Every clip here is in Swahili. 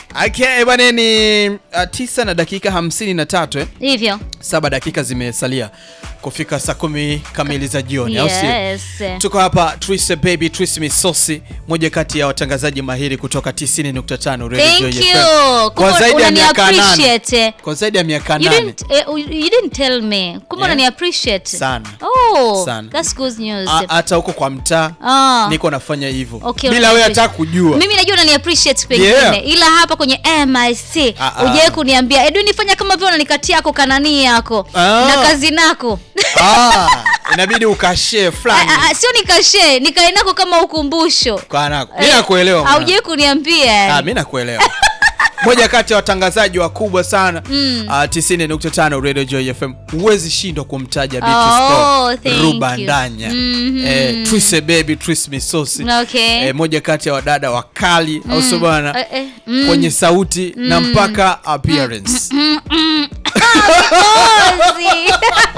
Okay, bwana ni uh, tisa na dakika hamsini na tatu eh? hivyo Saba dakika zimesalia kufika saa kumi kamili za jioni au sio? yes. Tuko hapa Twist Baby Twist Misosi, moja kati ya watangazaji mahiri kutoka 90.5 Radio Thank Joy you. FM. Kwa Kumbe zaidi ya unani miaka nane. appreciate. Kwa zaidi ya miaka You nane. didn't, eh, you didn't tell me. Kumbe Yeah. unani appreciate. Sana. Oh, Sana. that's good news. A- Hata huko kwa mtaa Ah. niko nafanya hivyo Okay, bila unani wewe appreciate. hata kujua. Mimi najua unani appreciate pengine Yeah. ila hapa kwenye MIC Ah, ah. hujawahi kuniambia Edwin fanya kama vile unanikatia yako kanani yako Ah. na kazi nako. Ah, inabidi ukashare fulani Ah, ah, Sio nikashe, nikae nako kama ukumbusho. kwa nako. Mimi Eh, nakuelewa. mwana. Haujawahi kuniambia. Ah, mimi nakuelewa. Moja kati ya watangazaji wakubwa sana Mm. uh, 90.5 Radio Joy FM. Huwezi shindwa kumtaja Oh, Beatrice thank Ruba you. Ndanya. Mhm. Eh, Twist Baby, Twist Misosi. Okay. Eh, moja kati ya wadada wakali au sio bwana? Eh, eh, mm. Kwenye sauti na mpaka appearance. Mm, mm. Kikohozi.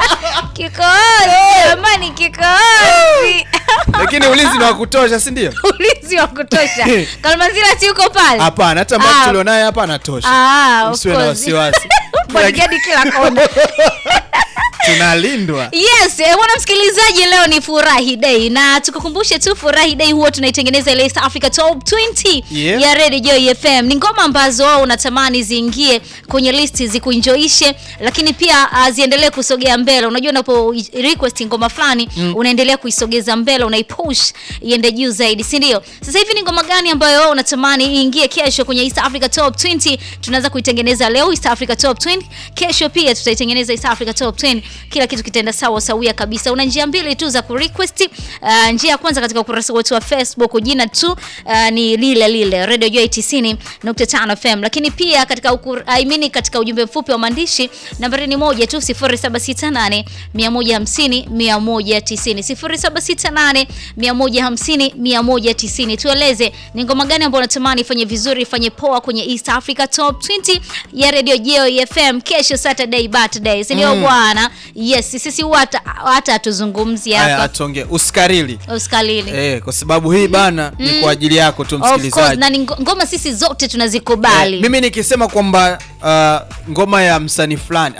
Kikohozi, jamani kikohozi. Lakini ulinzi ni wa kutosha, si ndio? Ulinzi wa kutosha. Kalmanzira si uko pale? Hapana, hata mbao Ah. tulionaye hapa anatosha. Ah, of Usiwe na course. wasiwasi. Bodyguard kila kona. Tunalindwa. Yes, eh, bwana msikilizaji, leo ni furahi day na tukukumbushe tu furahi day huwa tunaitengeneza ile East Africa Top 20 Yeah. ya Radio Joy FM. Ni ngoma ambazo wao unatamani ziingie kwenye listi zikuenjoishe, lakini pia uh, ziendelee kusogea mbele. Unajua unapo request ngoma fulani unaendelea kuisogeza mbele, unaipush iende juu zaidi, si ndio? Sasa hivi ni ngoma gani ambayo wao unatamani iingie kesho kwenye East Africa Top 20? Tunaanza kuitengeneza leo East Africa Top 20. Kesho pia tutaitengeneza East Africa Top 20. Kila kitu kitaenda sawa sawia kabisa. Una njia mbili tu za kurequest. Uh, njia ya kwanza katika ukurasa wetu wa Facebook, jina tu uh, ni lile lile Radio Joy 90.5 FM, lakini pia katika ukur, I mean katika ujumbe mfupi wa maandishi nambari ni moja tu 0768 150 190 0768 150 190. Tueleze ni ngoma gani ambayo unatamani ifanye vizuri ifanye poa kwenye East Africa Top 20 ya Radio Joy FM kesho Saturday birthday, si ndio Mm. bwana? Yes, sisi huwa hata hata hatuzungumzi Haya, hapa atonge usikarili. usikalili. Eh, kwa sababu hii bana ni kwa ajili yako tu Of course, msikilizaji. na ni ngo- ngoma sisi zote tunazikubali. Eh, mimi nikisema kwamba uh, ngoma ya msanii fulani